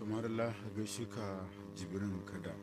tumarla gaishe ka jibirin kada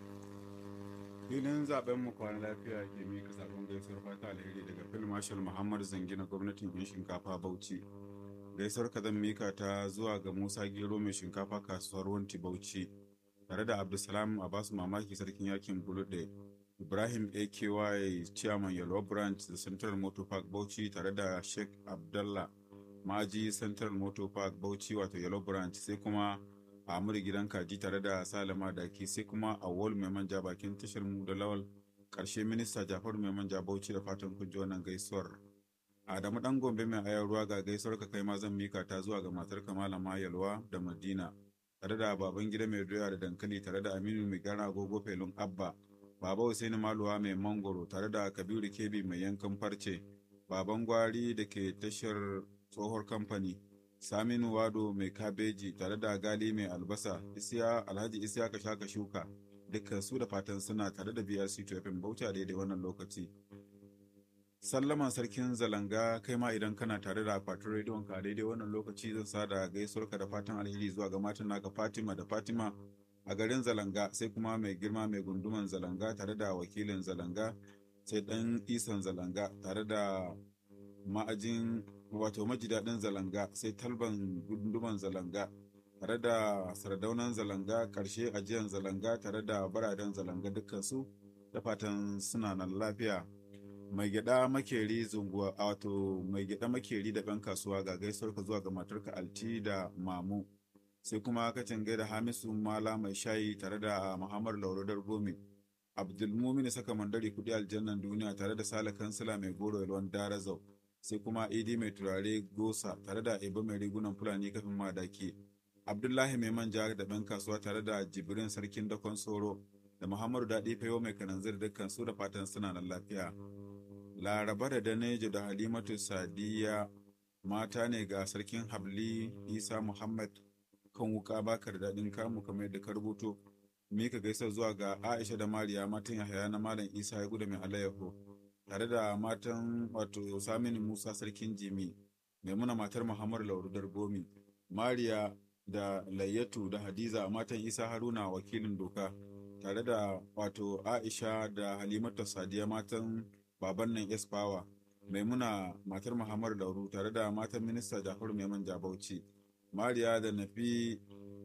filin zaben mu kwana lafiya ke mika sabon gaisuwar fata alheri daga fil marshal muhammad zangina gwamnatin yan shinkafa bauchi gaisuwar ka zan mika ta zuwa ga musa gero mai shinkafa kasuwar wanti bauchi tare da abdulsalam abasu mamaki sarkin yakin bulude ibrahim aky chairman yellow branch da central motor park bauchi tare da sheikh abdallah maji central motor park bauchi wato yellow branch sai kuma Amur gidan kaji tare da Salama Daki sai kuma Awol mai manja bakin tashar mu da Lawal karshe minista Jafaru mai manja Bauchi da fatan kun ji wannan gaisuwar. Adamu dan Gombe mai ayar ruwa ga gaisuwar ka kai ma zan mika ta zuwa ga matar Malama Yalwa da Madina tare da baban gida mai doya da dankali tare da Aminu mai gara agogo felun Abba Baba Hussein Maluwa mai mangoro tare da Kabiru Kebi mai yankan farce baban gwari da ke tashar tsohuwar kamfani Saminu Wado mai kabeji tare da Gali mai albasa, Isiya Alhaji Isiya ka shaka shuka, dukkan su da fatan suna tare da BRC Tofin Bauchi a daidai wannan lokaci. Sallaman sarkin zalanga kai ma idan kana tare da akwatin rediyon ka daidai wannan lokaci zan sa da gaisuwar ka da fatan alheri zuwa ga matan naka Fatima da Fatima a garin zalanga sai kuma mai girma mai gunduman zalanga tare da wakilin zalanga sai dan isan zalanga tare da ma'ajin wato majidaɗin zalanga sai talban gunduman zalanga tare da sardaunan zalanga ƙarshe ajiyan zalanga tare da baraden zalanga dukkansu da fatan suna nan lafiya mai gyada makeri zunguwa wato mai gyada makeri da ɗan kasuwa ga gaisuwar ka zuwa ga matarka alti da mamu sai kuma kacin gaida hamisu mala mai shayi tare da muhammad laurodar gomi abdulmumin saka mandari kudi aljannan duniya tare da sale kansila mai goro yalwan darazau sai kuma idi mai turare gosa tare da ibo mai rigunan fulani kafin madaki abdullahi mai manja da ɗan kasuwa tare da jibrin sarkin dakon soro da muhammadu daɗi fayo mai kananzir dukkan su da fatan suna nan lafiya laraba da danejo da halimatu sadiya mata ne ga sarkin habli isa muhammad kan wuka bakar daɗin kamu kamar yadda ka rubuto mika gaisa zuwa ga aisha da mariya matan yahaya na malam isa ya gudu mai alayyahu tare da matan wato saminu musa sarkin jimi maimuna matar muhammadu laurudar gomi mariya da layyatu da hadiza matan isa haruna wakilin doka tare da wato aisha da halimatu sadiya matan baban nan espawa maimuna matar muhammadu lauru tare da matan minista jafaru maiman jabauci mariya da nafi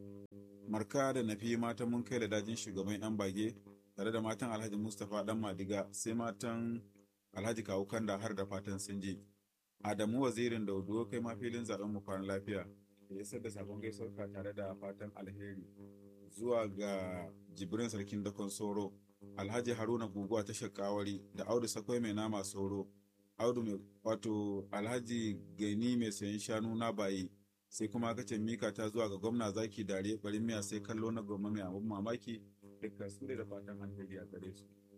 marka da nafi matan mun kai da dajin shugaban yan bage tare da matan alhaji mustapha dan madiga sai matan Alhaji Kawu Kanda har da fatan sun je. Adamu wazirin Daudo kai ma filin zaben mu kwana lafiya. Da isar da sabon gaisuwar ka tare da fatan alheri zuwa ga Jibrin Sarkin Dakon Soro, Alhaji Haruna Guguwa ta Shakawari da Audu Sakwai mai nama Soro, Audu mai wato Alhaji Gani mai sayan shanu na bayi. Sai kuma kace mika ta zuwa ga gwamna zaki dare barin miya sai kallo na goma mai abun mamaki dukkan su da fatan alheri a gare su.